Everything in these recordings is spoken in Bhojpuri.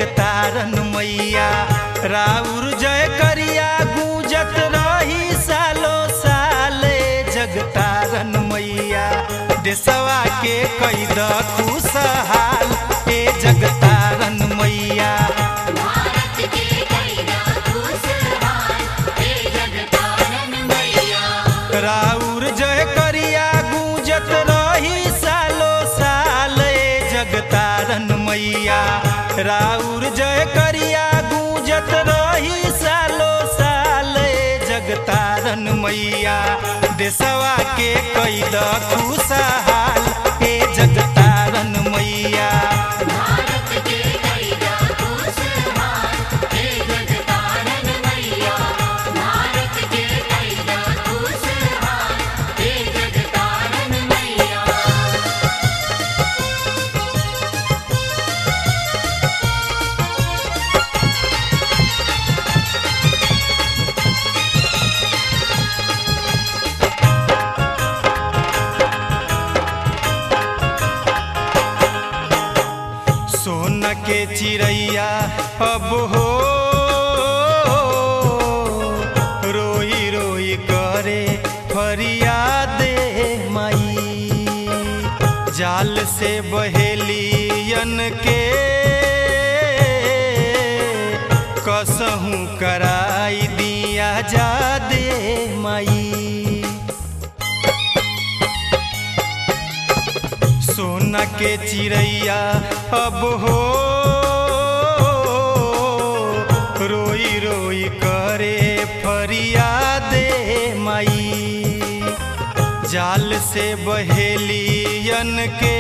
जगतारन मैया राउर जय करिया गूंजत रही सालो साले जगतारन मैया देशवा के कैद खुशहाल ए जगतारन मैया भारत के कैदा खुशहाल हे जगतारन मैया राउर जय करिया गूंजत रही सालो साल ए जगतारन मैया राउर जय करिया गूंजत रही सालो साल ए जगतारन मैया देशवा के कैद खुशहाल ए जगतारन मैया भारत के कैदा खुशहाल हे जगतारन मैया भारत के कैदा खुशहाल हे जगतारन मैया सोन के चिड़ैया अब हो रोई रोई करे फरियादे माई जाल से बहेलियन के कसहूँ कराई दिया जा दे माई सोना के चिड़ैया अब हो रोई रोई करे फरियादे माई जाल से बहेलियन के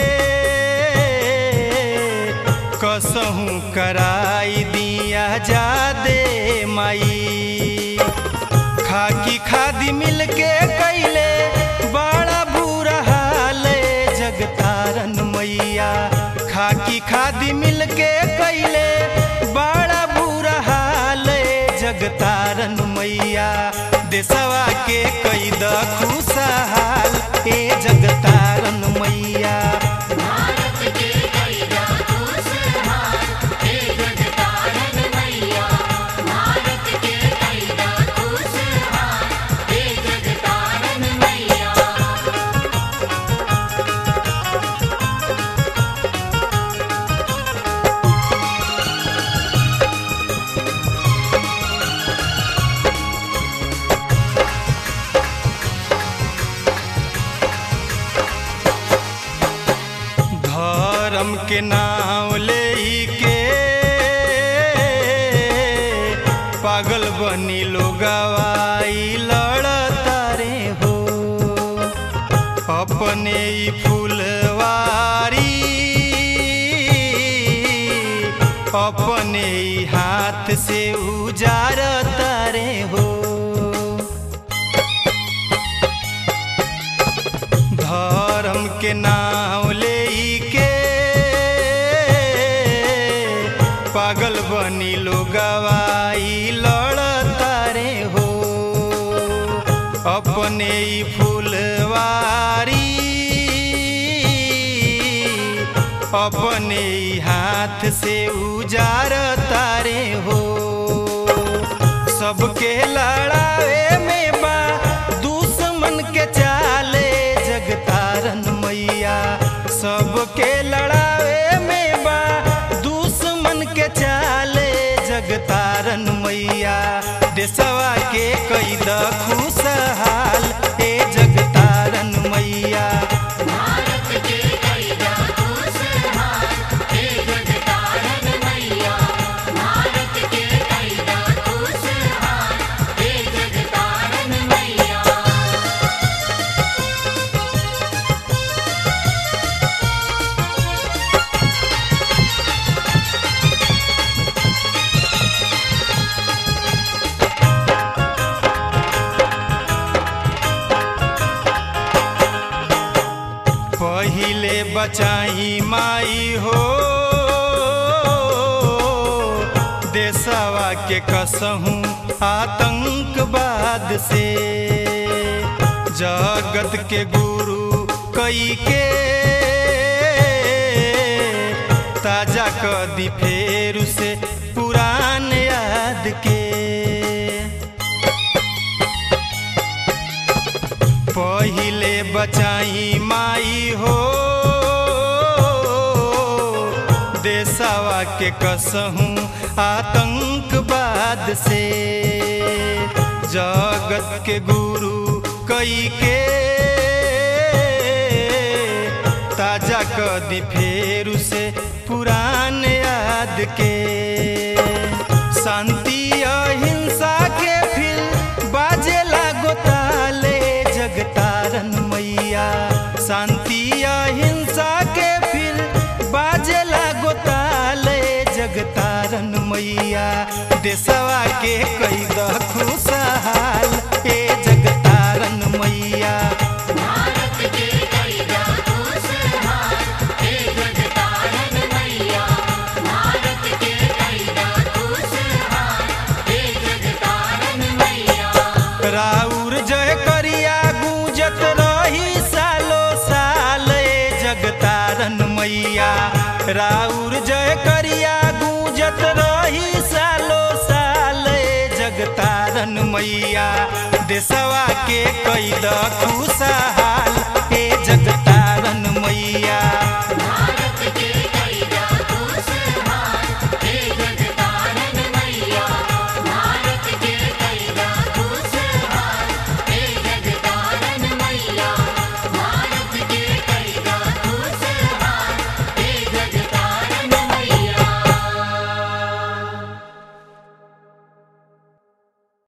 कसहूँ कराई दिया जा दे माई खाकी खादी मिल के कैले बड़ा बुरा हाल ए जगतारन मैया खाकी खादी मिल के कैले बड़ा बुरा हाल ए जगतारन मैया देशवा के कैद खुशहाल ए जगतारन मैया भारत के कैदा खुशहाल हे जगतारन मैया भारत के कैदा खुशहाल हे जगतारन मैया धर्म के नाम ले के पागल बनी लोगवाई लड़ता रे हो अपने ही फूलवारी अपने ही हाथ से उजारता रे हो धर्म के नाम ले के पागल बनी लोगवाई लड़ता रे हो अपने ही फूलवारी अपने ही हाथ से उजारता रे हो सबके लड़ावे में बा दुश्मन के चाले जगतारन मैया सबके लड़ावे में बा दुश्मन के चाले जगतारन मैया देशवा के कैद खुशहाल ए जगतारन मैया भारत के कैदा खुशहाल हे जगतारन मैया भारत के कैदा खुशहाल हे जगतारन मैया पहिले बचाई माई हो देशवा के कसहूँ आतंकवाद से जगत के गुरु कई के ताजा कदी फेर से पुरान याद के पहिले बचाई माई हो देशवा के कसहूँ आतंकवाद से जगत के गुरु कई के ताजा कदी फेर से पुरान याद के शांति अहिंसा के फिर बाजे लागो ताले जगतारन मैया शांति अहिंसा के फिर बाजे लागो ताले जगतारन मैया देशवा के कई खुशहाल ए जगतारन मैया भारत के कैदा खुशहाल हे जगतारन मैया भारत के कैदा खुशहाल हे जगतारन मैया राउर जय करिया गूंजत रही सालो साल ए जगतारन मैया राउर जय करिया गूंजत रही सालो साल ए जगतारन मैया देशवा के कैद खुशहाल ए जगता